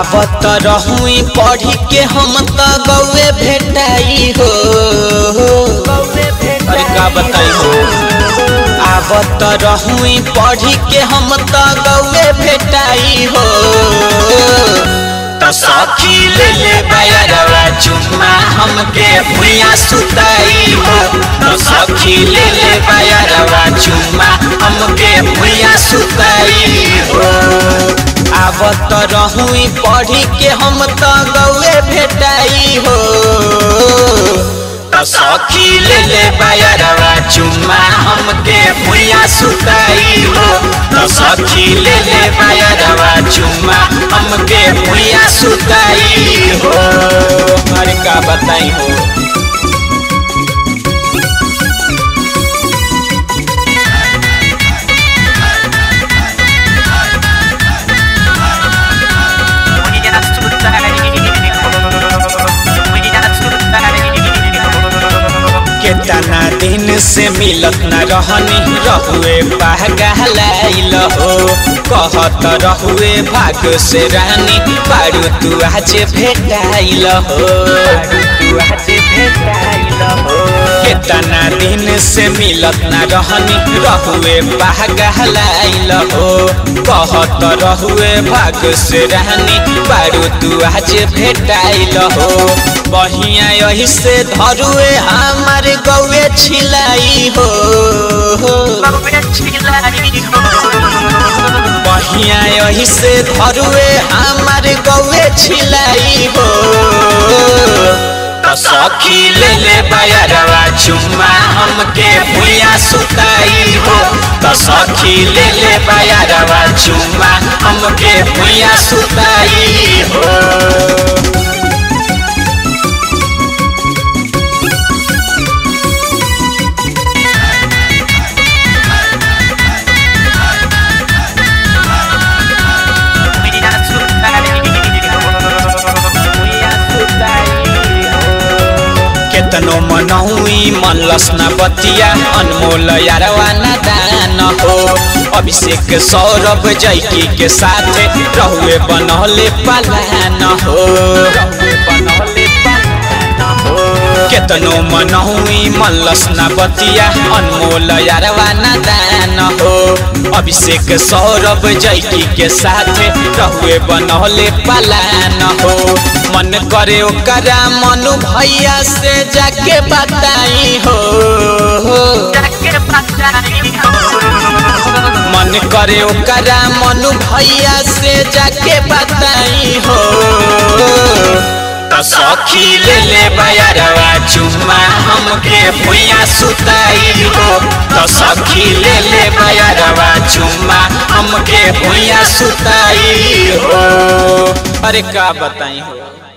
आवत रहुई पढ़ी के हम त गौए भेटाई हो अरे का बताई हो आवत रहुई पढ़ी के हम त गौए भेटाई हो त सखी ले ले बयरवा चुम्मा हमके भुइया सुताई हो त सखी ले ले बयरवा चुम्मा हमके भुइया सुताई हो आवत रहुई पढ़ी के हम त गौए भेटाई हो त सखी ले ले बयरवा चुम्मा हमके भुइया सुताई हो त सखी ले ले बयरवा चुम्मा हमके भुइया सुताई हो अरे का बताई हो केतना दिन से मिलत न रहनी रहुए पागलाइल हो कहत रहुए भाग से रानी पारू तू आज भेटाइल हो केतना दिन से मिलत न रहनी रहुए पागलाइल हो कहत रहुए भाग से रानी पारू तू आज भेटाइल हो बहिया यही से धरुए हमार गौए छिलाई हो बहिया यही से धरुए हमार गौए छिलाई हो त सखी ले ले बयरवा चुम्मा हमके भुइया सुताई हो त सखी ले ले बयरवा चुम्मा हमके भुइया सुताई हो केतनो मनहुई मनलस न बतिया अनमोल यारवा न दान हो अभिषेक सौरभ जैकी के साथ रहुए बनहले पलान हो केतनो मनहुई मनलस न बतिया अनमोल यारवा न दान हो अभिषेक सौरभ जैकी के साथ रहुए बनहले पलान हो मन करे ओकरा मनु भैया से जाके बताई हो मन करे ओकरा मनु भैया से जाके बताई हो त सखी ले ले बयरवा चुम्मा हमके भुइया सुताई हो त सखी ले ले बयरवा चुम्मा हमके भुइया सुताई हो अरे का बताई हो